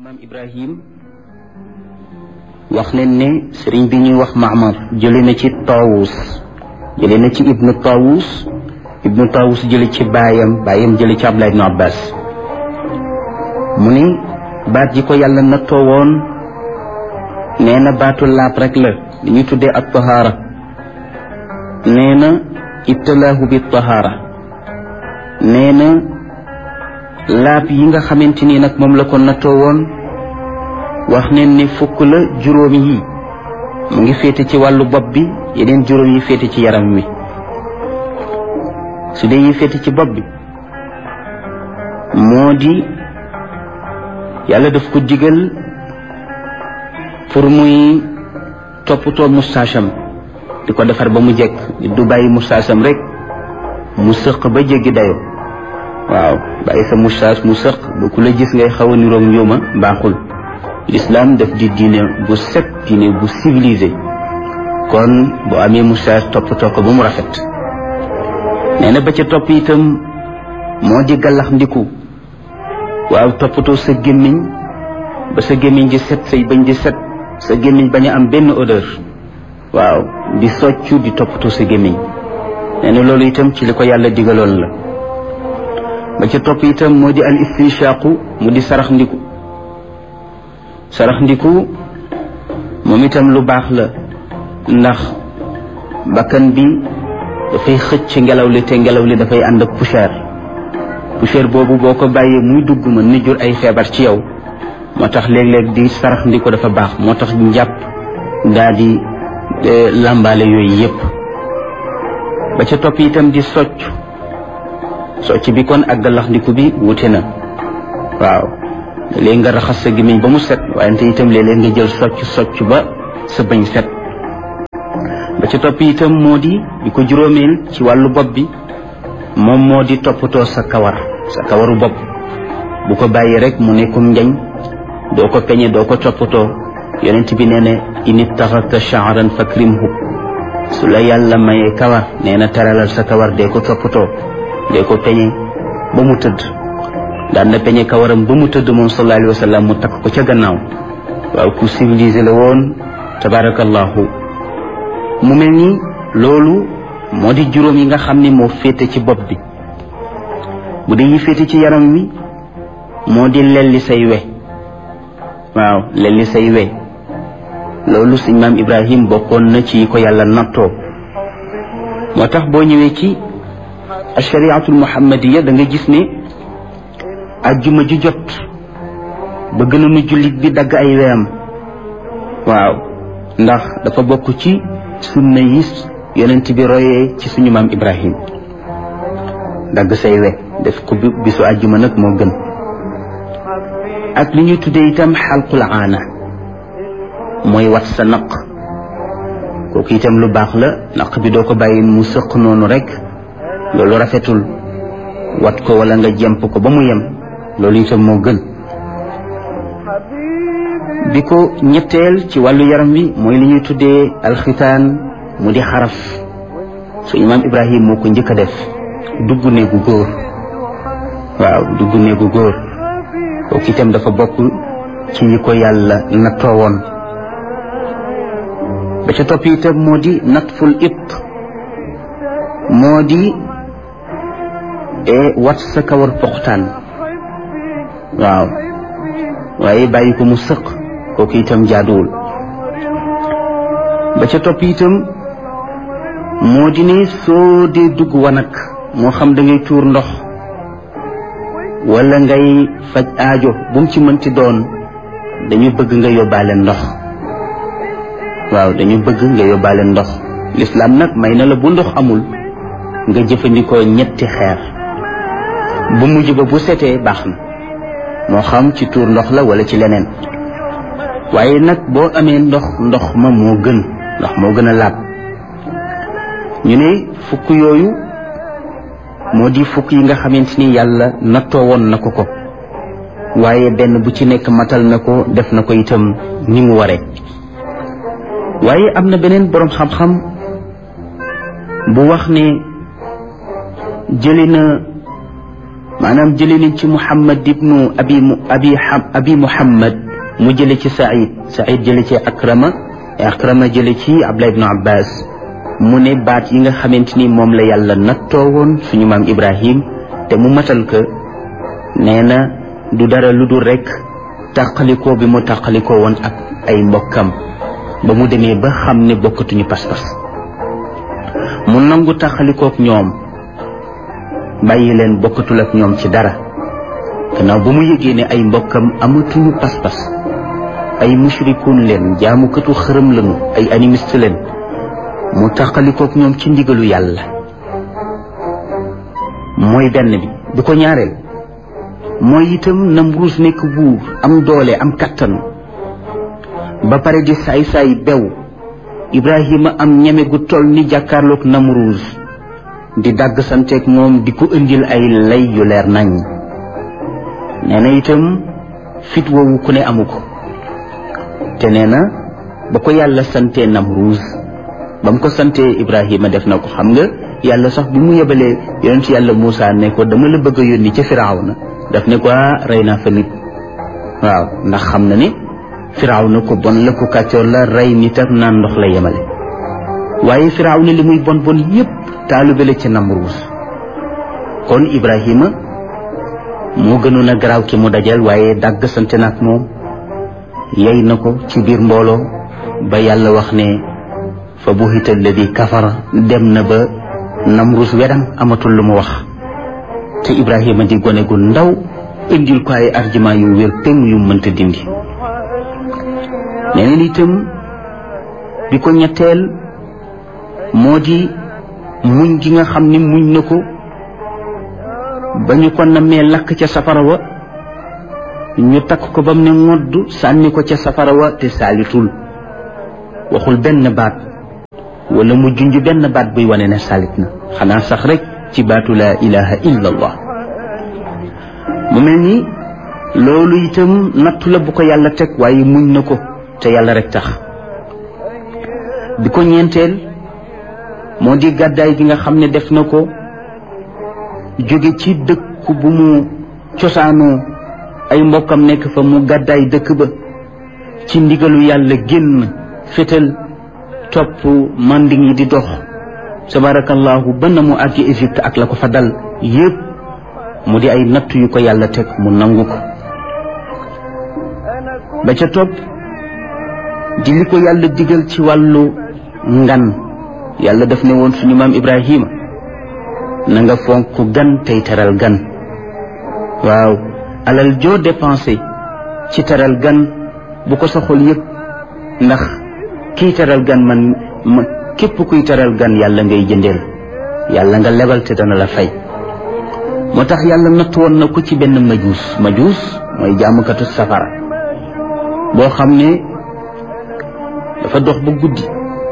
maam ibrahim wax leen ne sëriñ bi ñuy wax maamar jële na ci taawus jële na ci ibnu taawus ibnu taawus jële ci baayam baayam jële ci abdullah ibnu abbas mu ni baat ji ko yàlla nattoo woon nee na baatu laab rek la li ñu tuddee ak tahaara nee na ibtalaahu bi tahaara nee na laab yi nga xamante ni nag moom la ko nattoo woon wax neen ni fukk la juróomi yi mu ngi féete ci wàllu bopp bi yeneen juróom yi féete ci yaram wi su dee yi féete ci bopp bi moo di yàlla daf ko digal pour muy toppatoo mustaasam di ko defar ba mu jekk du bàyyi mustaasam rek mu sëq ba jéggi dayo waaw bàyyi sa moustache mu sëq ba ku la gis ngay xaw a niroog njuuma baaxul l'islam daf di diine bu set diine bu civilisé kon boo amee moustache toppatoo ko ba mu rafet nee na ba ca topp itam moo di gàllax ndiku waaw toppatoo sa gémmiñ ba sa gémmiñ di set say bañ di set sa gémmiñ bañ a am benn odeur waaw di soccu di toppatoo sa gémmiñ nee na loolu itam ci li ko yàlla digaloon la ba ca topp itam moo di al istinshaqu mu di sarax ndiku sarax ndiku moom itam lu baax la ndax bakkan bi dafay xëcc ngelaw li te ngelaw li dafay ànd ak poussière poussière boobu boo ko bàyyee muy dugg mën ni jur ay feebar ci yow moo tax léeg-léeg di sarax ndiku dafa baax moo tax njàpp daa di làmbaale yooyu yépp ba ca topp itam di socc socc bi kon ak galax ndiku bi wute na waaw léegi nga raxas sa gémmiñ ba mu set waaye te itam léeg-léeg nga jël socc socc ba sa bañ set ba ca topp itam moo di bi ko juróomeel ci wàllu bopp bi moom moo di toppatoo sa kawar sa kawaru bopp bu ko bàyyi rek mu nekkum njañ doo ko peñe doo ko toppatoo yonent bi nee na init taxata sha'ran fakrimhu su la yàlla mayee kawar nee na teralal sa kawar dee ko toppatoo dee ko peñe ba mu tëdd daan na peñe kawaram ba mu tëdd moom sallallahu alayhi wa sallam mu takk ko ca gannaaw waaw ku civilisé la woon tabarakallahu mu mel ni loolu moo di juróom yi nga xam ne moo féete ci bopp bi bu dee yi féete ci yaram wi moo di lelli say we waaw lelli say we loolu suñ maam ibrahim bokkoon na ci ko yàlla nattoo moo tax boo ñëwee ci ashariatul muhammadiya da nga gis ne ajjuma ju jot bëgg na nu jullit bi dagg ay weyam waaw ndax dafa bokk ci sunna yi yonent bi royee ci suñu maam ibrahim dagg say we def ko bisu ajjuma nag moo gën ak li ñuy tuddee itam xalqul aana mooy wat sa naq kooku itam lu baax la naq bi doo ko bàyyi mu sëq noonu rek loolu rafetul wat ko wala nga jemp ko ba mu yem loolu itam moo gën bi ko ñetteel ci wàllu yaram wi mooy li ñuy tuddee alxitaan mu di xaraf su imaam ibrahim moo ko njëkk a def dugg néegu góor waaw dugg néegu góor kooku itam dafa bokk ci yi ko yàlla nattoo woon ba ca topp itam moo di natful it moo di wat sa kawar poxtaan waaw waaye bàyyi ko mu sëq kooku itam jaaduwul ba ca topp itam moo di ne soo dee dugg wanag moo xam da ngay tuur ndox wala ngay faj aajo bu mu ci mënti doon dañu bëgg nga yóbbaale ndox waaw dañu bëgg nga yóbbaale ndox lislaam nag may na la bu ndox amul nga jëfandikoo ñetti xeer bu mujj ba bu setee baax na moo xam ci tuur ndox la wala ci leneen waaye nag boo amee ndox ndox ma moo gën ndox moo gën a laab ñu ne fukk yooyu moo di fukk yi nga xamante ni yàlla nattoo woon na ko ko waaye benn bu ci nekk matal na ko def na ko itam ni mu waree waaye am na beneen boroom xam-xam bu wax ne jëli na maanaam jële nañ ci muhammad ibnu abi abi abi muhammad mu jële ci saïd saïd jële ci akrama akrama jële ci abdullah ibnu abbas mu ne baat yi nga xamante ni moom la yàlla nattoo woon suñu maam ibrahim te mu matal ko nee na du dara lu dul rek tàqalikoo bi mu tàqalikoo woon ak ay mbokkam ba mu demee ba xam ne bokkatuñu pas-pas mu nangu tàqalikook ñoom bàyyi leen bokkatul ak ñoom ci dara gannaaw ba mu yëgee ne ay mbokkam amatuñu pas-pas ay mushrikuun leen jaamukatu xërëm lañu ay animiste leen mu tàqalikook ñoom ci ndigalu yàlla mooy benn bi bu ko ñaareel mooy itam Namruus nekk buur am doole am kattan ba pare di saay-saay bew Ibrahima am ñeme gu toll ni jàkkaarloog Namruus di dàgg santeeg moom di ko indil ay lay yu leer nañ nee na itam fit woowu ku ne amu ko te nee na ba ko yàlla santee Namruus ba mu ko santee Ibrahima def na ko xam nga yàlla sax bi mu yebalee yonent yàlla Moussa ne ko dama la bëgg a yónni ca Firawna daf ne ko rey naa fa nit waaw ndax xam na ne Firawna ko bon la ko kàccoor la rey nit ak naan ndox la yemale waaye Firawna li muy bon bon yépp taalube la ci Namruus kon Ibrahima moo gënoon a garaaw ki mu dajal waaye dàgg sante na ak moom yey na ko ci biir mbooloo ba yàlla wax ne fa buhita alladi kafara dem na ba Namruus wedam amatul lu mu wax te Ibrahima di gone gu ndaw indil ko ay argument yu wér peng yu mënta dindi neneen itam bi ko ñetteel moo di muñ gi nga xam ni muñ na ko ba ñu ko namee lakk ca safara wa ñu takk ko ba mu ne ngodd sànni ko ca safara wa te saalitul waxul benn baat wala mu junj benn baat buy wane ne salit na xanaa sax rek ci baatu laa ilaha illa allah mu mel ni loolu itam nattu la bu ko yàlla teg waaye muñ na ko te yàlla rek tax bi ko ñeenteel moo di gàddaay gi nga xam ne def na ko jóge ci dëkk bu mu cosaanoo ay mbokkam nekk fa mu gàddaay dëkk ba ci ndigalu yàlla génn fétal topp manding yi di dox tabarakallahu ba na mu àggi Égypte ak la ko fa dal yépp mu di ay natt yu ko yàlla teg mu nangu ko ba ca topp di li ko yàlla digal ci wàllu ngan yàlla daf ne woon suñu maam Ibrahima na nga fonk gan tey teral gan waaw alal joo dépensé ci teral gan bu ko sa xol yëg ndax kii teral gan man ma képp kuy teral gan yàlla ngay jëndeel yàlla nga lebal te dana la fay moo tax yàlla natt woon na ko ci benn majuus majuus mooy jaamukatu safara boo xam ne dafa dox ba guddi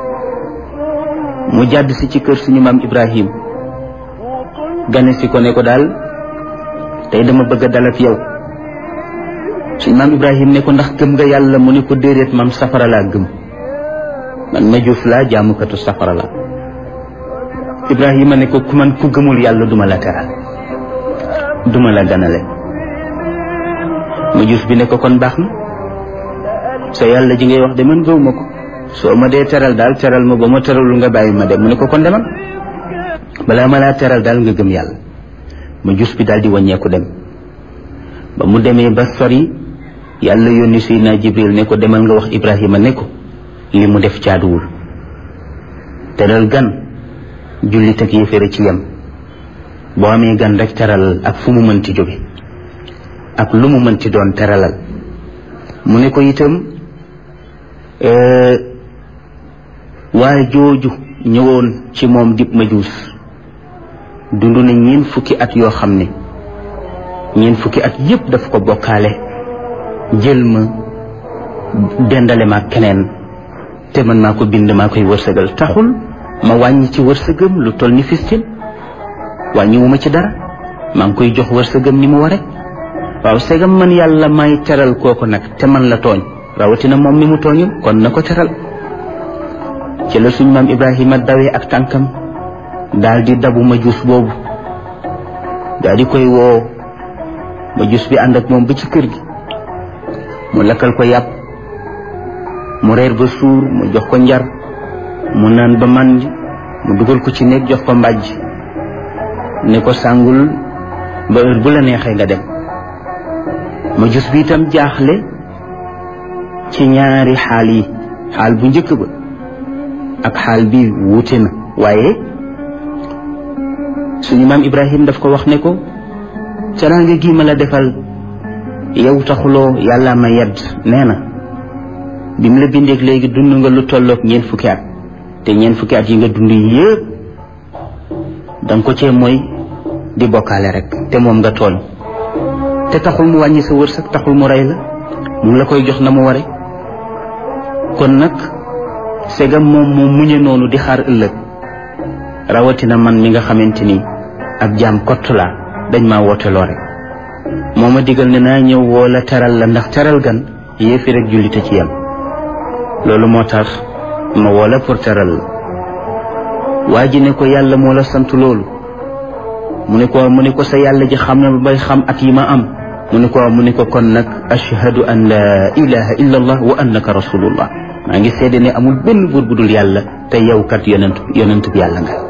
mu jàdd si ci kër suñu maam Ibrahim gane si ko ne ko daal tey dama bëgg a dal ak yow suñu maam Ibrahim ne ko ndax gëm nga yàlla mu ne ko déedéet man safara laa gëm man majuus laa jaamukatu safara la Ibrahima ne ko ku man ku gëmul yàlla duma la teral duma la ganale majuus bi ne ko kon baax na sa yàlla ji ngay wax de man gëwuma ko soo ma dee teral daal teral ma ba ma teralul nga bàyyi ma dem mu ne ko kon demal balaa ma laa teral daal nga gëm yàlla majuus bi daal di wàññeeku dem ba mu demee ba sori yàlla yónni Seydina Jibril ne ko demal nga wax Ibrahima ne ko li mu def caaduwul teral gan jullit ak yéeféer ci yem boo amee gan rek teralal ak fu mu mënti jóge ak lu mu mënti doon teralal mu ne ko itam waaye jooju ñëwoon ci moom dib majuus dund na ñeen fukki at yoo xam ne ñeen fukki at yépp daf ko bokkaale jël ma dendale ma keneen te man maa ko bind maa koy wërsëgal taxul ma wàññi ci wërsëgam lu toll ni fistin wàññiwuma ci dara maa ngi koy jox wërsëgam ni mu ware waaw segam man yàlla may teral kooku nag te man la tooñ rawatina moom mi mu tooñul kon na ko teral ci la suñ maam Ibrahima dawee ak tànkam daal di dabu majuus boobu daal di koy woo majus bi ànd ak moom ba ci kër gi mu lakkal ko yàpp mu reer ba suur mu jox ko njar mu naan ba màndi mu dugal ko ci néeg jox ko mbàjj ne ko sàngul ba heure bu la neexee nga dem majus bi itam jaaxle ci ñaari xaal yi xaal bu njëkk ba ak xaal bi wuute na waaye suñu maam Ibrahim daf ko wax ne ko teraanga gi ma la defal yow taxuloo yàlla ma yedd nee na bi mu la bindeeg léegi dund nga lu tolloog ñeent fukki at te ñeent fukki at yi nga dund yëpp danga ko cee mooy di bokkaale rek te moom nga tooñ te taxul mu wàññi sa wërsëg taxul mu rey la mu ngi la koy jox na mu ware kon nag segam moom moo muñe noonu di xaar ëllëg rawatina man mi nga xamante ni ab jaam kott laa dañ maa wooteloo rek moo ma digal ne naa ñëw woo la teral la ndax teral gan yéefi rek jullite ci yem loolu moo tax ma woo la pour teral la waa ji ne ko yàlla moo la sant loolu mu ne ko mu ne ko sa yàlla ji xam na bay xam at yi ma am mu ne ko mu ne ko kon nag ashhadu an la ilaha illa allah wa annaka rasulullah maa ngi seede ne amul benn buur bu dul yàlla te yow kat yonent yonent bi yàlla nga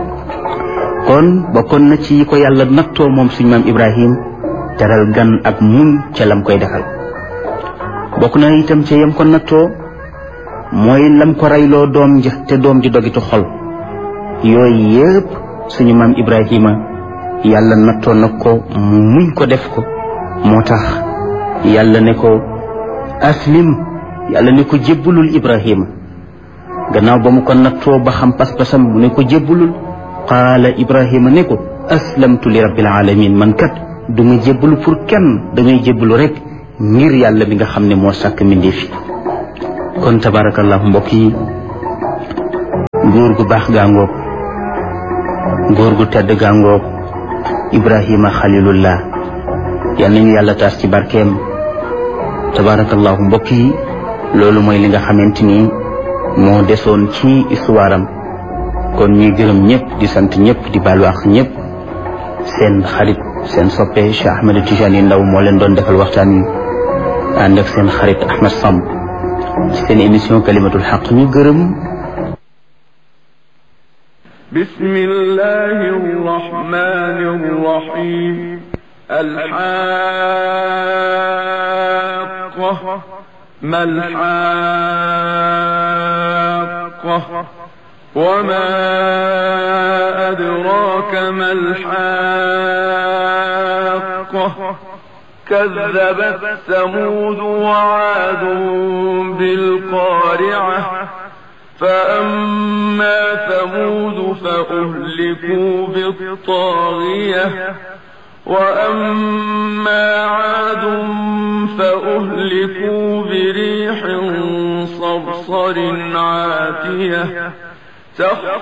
kon bokkoon na ci yi ko yàlla nattoo moom suñu maam ibrahim teral gan ak mun ca lam koy defal bokk na itam ca yam ko nattoo mooy lam ko reyloo doom ja te doom ji dogitu xol yooyu yëpp suñu maam ibrahima yàlla nattoo na ko mu muñ ko def ko moo tax yàlla ne ko aslim yàlla ne ko jébbalul ibrahima gannaaw ba mu ko nattoo ba xam pas-pasam mu ne ko jébbalul qaala ibrahima ne ko aslamtu li rabbil alamin man kat du ma jébbalu pour kenn damay jébbalu rek ngir yàlla bi nga xam ne moo sàkk mbindeef yi kon tabarakallahu mbokk yi góor gu baax gaangoog góor gu tedd gaangoog ibrahima xalilullah yal nañu yàlla taas ci barkeem tabarakallahu mbokk yi loolu mooy li nga xamante ni moo desoon ci histoire am kon ñuy gërëm ñëpp di sant ñëpp di baalu ak ñëpp seen xarit seen soppe Cheikh Ahmed Tijani Ndaw moo leen doon defal waxtaan wi ànd ak seen xarit Ahmed Samb ci seen émission kalimatul xaq ñu gërëm بسم الله الرحمن الرحيم الحاقة ما الحاقة وما أدراك ما الحاقة كذبت ثمود وعاد بالقارعة فأما ثمود فأهلكوا بالطاغية وأما عاد فأهلكوا بريح صرصر عاتية